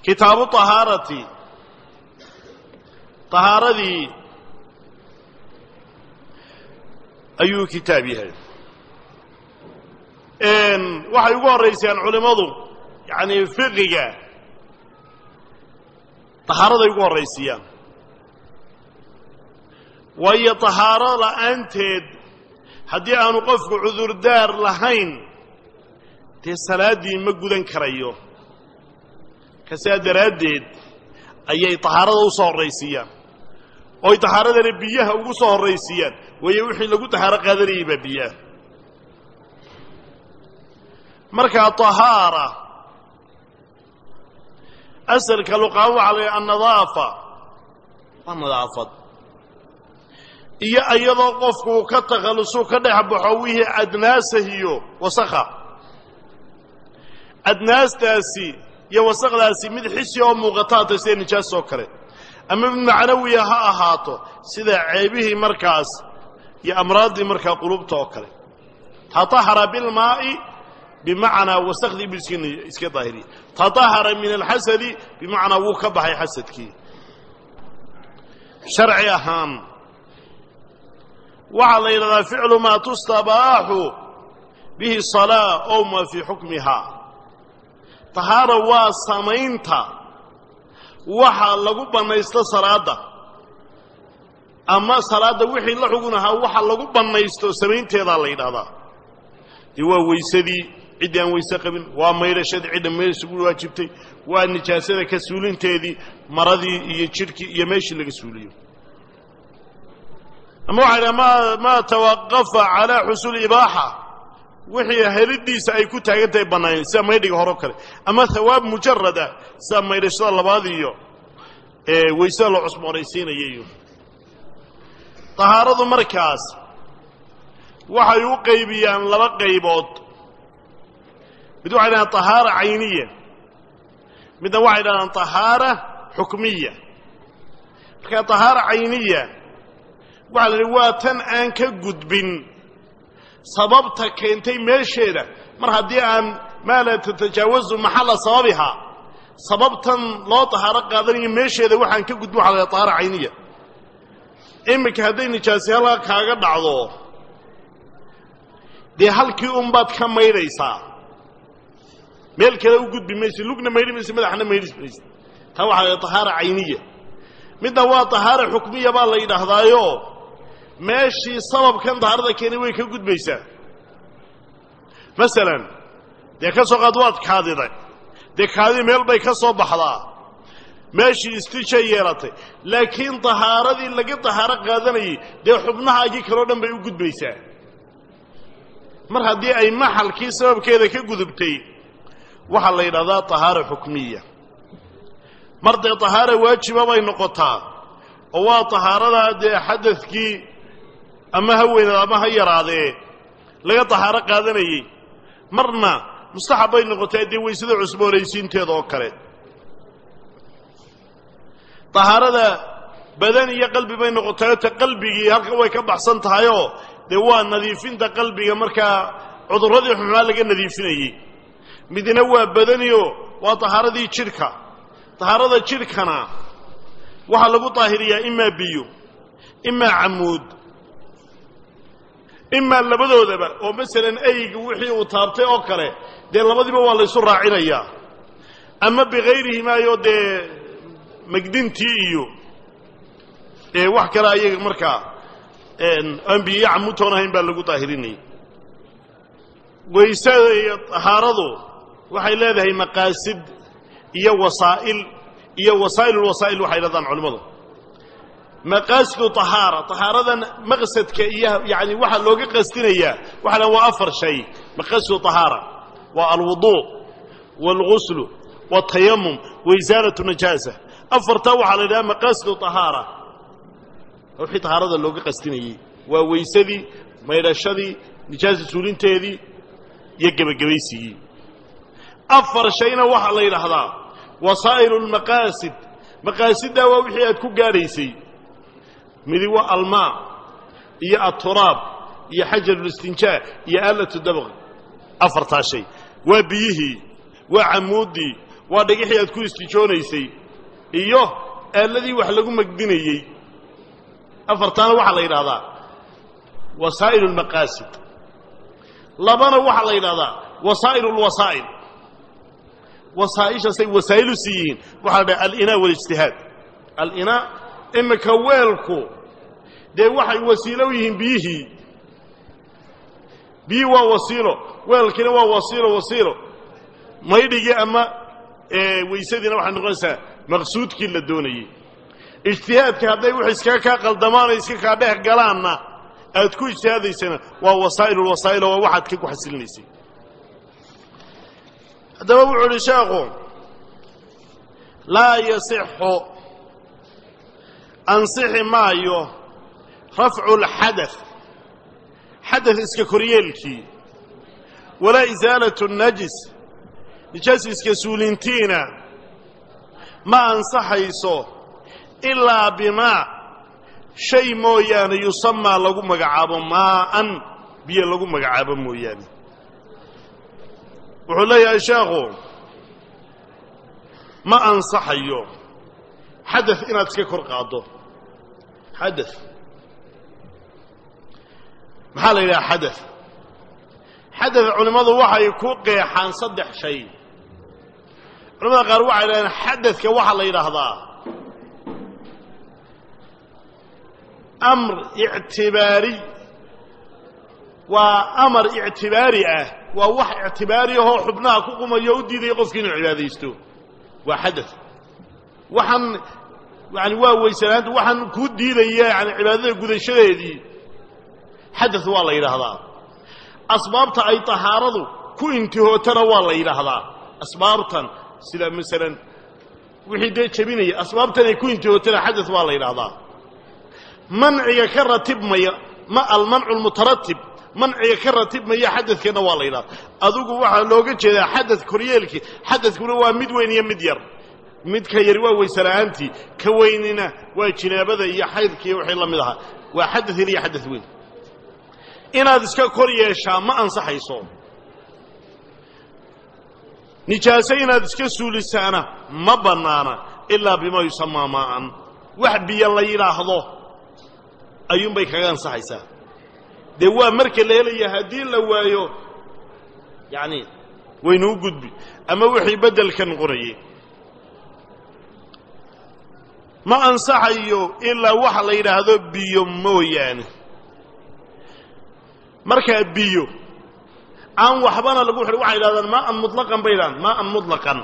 kitaabu طahaarati طahaaradii ayuu kitaab yahay waxay ugu horaysayaan culimmadu yani fiqiga طahaaraday ugu horraysiiyaan waayo طahaaro la'aanteed haddii aanu qofku cudurdaar lahayn dee salaaddii ma gudan karayo kasaa daraaddeed ayay طahaarada u soo horraysiiyaan ooy طahaaradana biyaha ugu soo horraysiiyaan waayo wixii lagu طahaaro qaadanayay baa biyaha markaa طahaara asalka luqaamo waxaa la annadaafa waa nadaafad iyo iyadoo qofku uu ka takhallusuu ka dhex baxo wixii adnaasahiyo wasakha adnaastaasi iyo wasakdaasi mid xisi oo muuqataata sida nijaas oo kale ama mid macnawiya ha ahaato sida ceebihii markaas iyo amraaddii markaa qulubta oo kale taطahara bilmaa'i bimacnaa wasakhdii bu iska daahiriya taطahara min alxasadi bimacnaa wuu ka baxay xasadkii sharci ahaan waxaa la yidhahdaa ficlu maa tustabaaxu bihi salaa ow maa fii xukmihaa tahaara waa samaynta waxa lagu bannaysto salaadda ama salaadda wixii la xugun ahaa waxa lagu bannaysto samaynteedaa la yidhahdaa dee waa weysadii ciddii aan weyse qabin waa maydhashadii cidda meeshagu waajibtay waa nijaasada ka suulinteedii maradii iyo jidhkii iyo meeshii laga suuliyo ama waxay dhaha ma maa tawaqafa calaa xusuuli ibaaxa wixii helidiisa ay ku taagan tahay bannaayeen sida maydhiga hore o kale ama hawaab mujarad ah sida maydhashada labaad iyo weysada loo cusboonaysiinaya iyo tahaaradu markaas waxay u qaybiyaan laba qaybood mid waxay dhahaan tahaara cayniya midna waxay dhahdaan tahaara xukmiya markaa tahaara cayniya waxaa la idhi waa tan aan ka gudbin sababta keentay meesheeda mar haddii aan maa laa tatajaawazu maxalla sababihaa sababtan loo tahaaro qaadanayo meesheeda waxaan ka gudbin waxa la dhaha tahaara cayniya iminka hadday nijaasi halkaa kaaga dhacdo dee halkii unbaad ka maydhaysaa meel kale u gudbi mayso lugna maydhi mayso madaxna maydhi mayso taa waxaa la tahaara cayniya midna waa tahaara xukmiya baa la yidhaahdaayo meeshii sababkan tahaarada keenay way ka gudbaysaa masalan dee ka soo qaad waad kaadiday dee kaadii meel bay ka soo baxdaa meeshii istijay yeelatay laakiin tahaaradii laga tahaaro qaadanayay dee xubnahaagii kaleo dhan bay u gudbaysaa mar haddii ay maxalkii sababkeeda ka gudubtay waxaa la yidhahdaa tahaara xukmiya mar dee tahaara waajiba bay noqotaa oo waa tahaaradaa dee xadadkii ama ha weynaad ama ha yaraadee laga tahaaro qaadanayey marna mustaxab bay noqotaa dee weysada cusboonaysiinteeda oo kale tahaarada badan iyo qalbi bay noqotayoo ta qalbigii halkan way ka baxsan tahayoo dee waa nadiifinta qalbiga markaa cudurradii xumaa laga nadiifinayey midna waa badaniyo waa tahaaradii jidhka tahaarada jidhkana waxaa lagu daahiriyaa imaa biyo imaa camuud imaa labadoodaba oo masalan eyga wixii uu taabtay oo kale dee labadiiba waa laysu raacinayaa ama bikayrihimaayoo dee megdintii iyo ee wax kale ayaga markaa aan biyo camuudtoon ahayn baa lagu daahirinayay weysada iyo tahaaradu waxay leedahay maqaasid iyo wasaa'il iyo wasaa'ilulwasaa'il waxay dhahdaan culimmadu maqaasidu tahaara tahaaradan maqsadka iyo yani waxaa looga qasdinayaa waxa la waa afar shay maqasidu tahaara waa alwuduu waalguslu waaltayamum waisaalatu najaasa afartaa waxaa la yidhaha maqaasidu tahaara wixii tahaarada looga qasdinayey waa weysadii maydhashadii nijaasa suulinteedii iyo gebagabaysigii afar shayna waxaa la yidhaahdaa wasaa'ilu lmaqaasid maqaasiddaa waa wixii aad ku gaadhaysay midi waa almaa iyo aturaab iyo xajarulistinjaa iyo aalatu dabq afartaa shay waa biyihii waa camuuddii waa dhagixii aad ku istijoonaysay iyo aaladii wax lagu magdinayey afartaana waxaa la yidhahdaa wasaa'il اlmaqaasid labana waxaa la yidhahdaa wasaa'il اlwasaa'il wasaa'ishaasay wasaa'ilu sii yihiin waxaa la dhaha alinaa walijtihaad alinaa iminka weelku dee waxay wasiilo u yihiin biyihii biyihii waa wasiilo weelkiina waa wasiilo wasiilo maydhigii ama weysadiina waxay noqonaysaa maqsuudkii la doonayey ijtihaadka hadday wux iskaga kaa qaldamaanoo iska kaa dhex galaanna aad ku ijtihaadaysana waa wasaa'ilulwasaa'il oo waa waxaad ka ku xasilinaysay haddaba wuxuu uhi sheekhu laa yasixu ansixi maayo rafcu lxadath xadath iska koryeelkii walaa isaalatu najis nijaas iska suulintiina ma ansaxayso ilaa bimaa shay mooyaane yusamaa lagu magacaabo maa'an biyo lagu magacaabo mooyaane wuxuu leeyahay sheekhu ma ansaxayo xadath inaad iska kor qaaddo xadath maxaa la yidhaha xadath xadath culimmadu waxay ku qeexaan saddex shay culamada qaar waxay dhahdeen xadadka waxaa la yidhaahdaa amr ictibaari waa amar ictibaari ah waa wax ictibaari ahoo xubnaha ku qumayo o u diidaya qofki inuu cibaadaysto waa xadath waxaan yani waa weysanaanta waxaan kuu diidaya yani cibaadada gudashadeedii xadath waa la yidhaahdaa asbaabta ay tahaaradu ku intihootana waa la yidhaahdaa asbaabtan sida masalan wixii dee jebinaya asbaabtan ay ku intihootana xadath waa la yidhaahdaa manciga ka ratibmaya ma almancu lmutaratib manciga ka ratibmaya xadadkana waa la yidhahda adigu waxaa looga jeedaa xadad koryeelkii xadadkuna waa mid weyn iyo mid yar midka yari waa weysela'aantii ka weynina waa jinaabada iyo xaydka iyo wixii la mid ahaa waa xadad yar iyo xadad weyn inaad iska kor yeeshaa ma ansaxayso nijaaso inaad iska suulisaana ma bannaana ilaa bimaa yusamaa maa'an wax biyo la yidhaahdo ayuunbay kaga ansaxaysaa dee waa marka la helaya haddii la waayo yacni waynuu gudbi ama wixii beddelka noqonayay ma ansaxayo ilaa waxa la yidhaahdo biyo mooyaane markaa biyo aan waxbana lagu xidhin waxay yidhahdaan maa'an mutlaqan bay yidhahdaan maa'an mutlaqan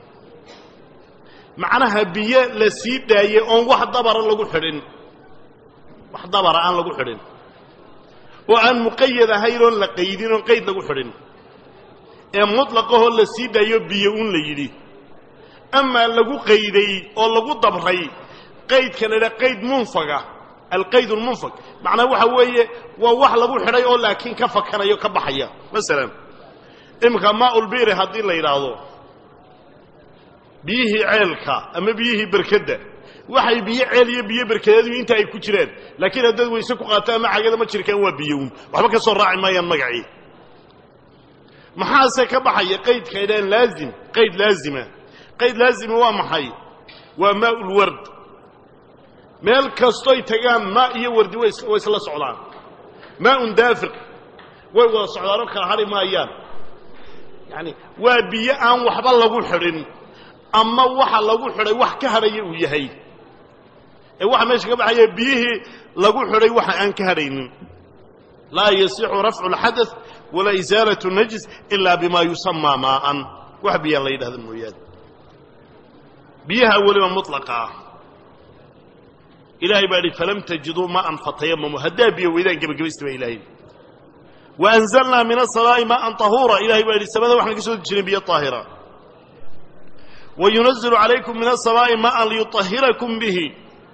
macnaha biyo la sii daayey oon wax dabara lagu xidhin wax dabara aan lagu xidhin oo aan muqayad ahayn oon la qaydin oon qayd lagu xidhin ee mutlaqahoo la sii daayo biyo un la yidhi amaa lagu qayday oo lagu dabray qaydka la yidhaha qayd munfaga alqayd lmunfag macnaa waxa weeye waa wax lagu xidhay oo laakiin ka fakanayo ka baxaya masalan iminka maaulbiri haddii la yidhaahdo biyihii ceelka ama biyihii berkedda waxay biyo ceel iyo biyo berkedeedu inta ay ku jiraan laakiin haddaad weyse ku qaato ama cagada ma jirkaan waa biyoun waxba ka soo raaci maayaan magacii maxaase ka baxaya qaydka ay dhahaan laazim qayd laazima qayd laazima waa maxay waa maaulward meel kastoy tagaan maa iyo wardi way isla socdaan maaun daafiq way wada socdaanoo kala hadhi maayaan yaani waa biyo aan waxba lagu xidhin ama waxa lagu xidhay wax ka hadhaya uu yahay ee waxa meesha ka baxaya biyihii lagu xidhay waxa aan ka hadhaynin laa yasixu rafcu اlxadaث walaa isaalaة الnajis ilaa bima yusamaa maaan wax biyaan la yidhahda mooyaane biyaha weliba muطlaqa ah ilahay baa idhi falam tajiduu maaan fatayamamu haddaa biyo weydaan gebagabaysta baa ilahay waanzalnaa min asamaa'i maaan طahuura ilahay baa idhi samada waxaan ka soo dejinay biyo طaahira wayunazilu calaykum min asamaa'i maaan liyuطahirakum bihi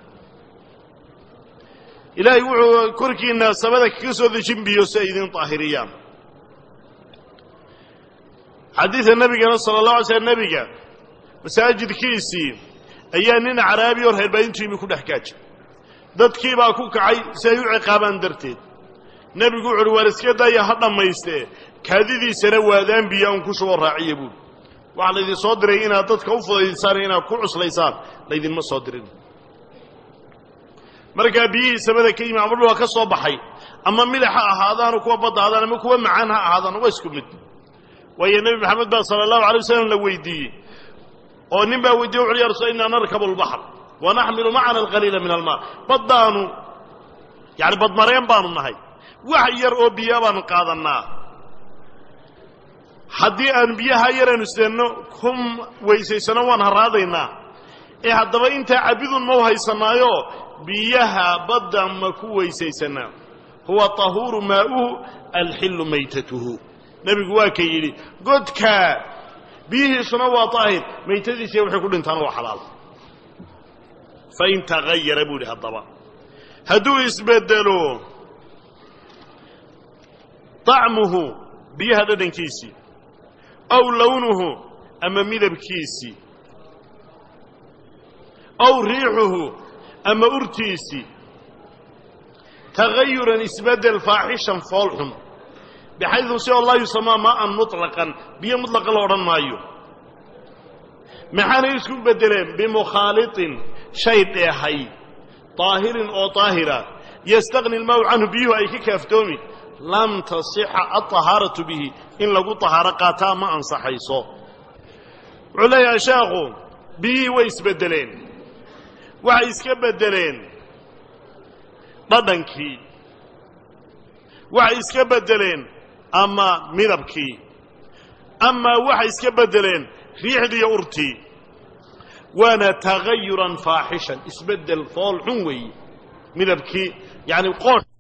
ilaahay wuxuu korkiina samada kaga soo dejin biyo si ay idin طaahiriyaan xadiida nebigana sala اlه alay slm nebiga masaajidkiisii ayaa nin caraabi oo reerbaadintu yimi ku dhex gaaja dadkii baa ku kacay si ay u ciqaabaan darteed nebigu wuxu uhi waar iska daaya ha dhammaystee kaadidiisana waadaan biyo an ku shubo raaciya buuri waxaa laydin soo diray inaad dadka u fudaydisaan inaad ku cuslaysaan laydinma soo dirin markaa biyihii samada ka yimi ama dhulka ka soo baxay ama midax ha ahaadaano kuwa badda ahaadaan ama kuwa macaan ha ahaadaan waa isku mid waayo nebi maxamed baa sala allahu alay wasalam la weydiiyey oo nin baa weydiye wuxu ya rasul innaa narkabu lbaxr wa naxmilu macana alqaliila min almaa baddaanu yani badmareen baanu nahay wax yar oo biyaa baanu qaadannaa haddii aan biyaha yaraynu isdeenno ku weysaysano waan haraadaynaa ee haddaba intaa cabidun ma u haysanaayo biyaha badda ma ku weysaysanaa huwa tahuuru maa'uhu alxillu maytatuhu nebigu waa ka yidhi godkaa biyihiisuna waa daahir maytadiisiiya waxay ku dhintaana waa xalaal fain tagayara buu yidhi haddaba hadduu isbeddelo طacmuhu biyaha dhadhankiisii aw lownuhu ama midabkiisii aw riixuhu ama urtiisii tagayuran isbeddel faaxishan foolxun bixaydu si oo laa yusamaa maa'an muطlaqan biyo mutlaqa la odhan maayo maxaanay isku beddeleen bimukhaaliطin shay dheehay طaahirin oo طaahira yastaqni اlmaau canhu biyuhu ay ka kaaftoomi lam tasixa alطahaaratu bihi in lagu طahaaro qaataa ma ansaxayso wuxuu leeyahay sheekhu biyihii way isbeddeleen waxay iska beddeleen dhadhankii waxay iska beddeleen ama midabkii amaa waxay iska beddeleen riixdiiyo urtii waana tagayuran faaxishan isbeddel fool xun weeye midabkii yani qoosh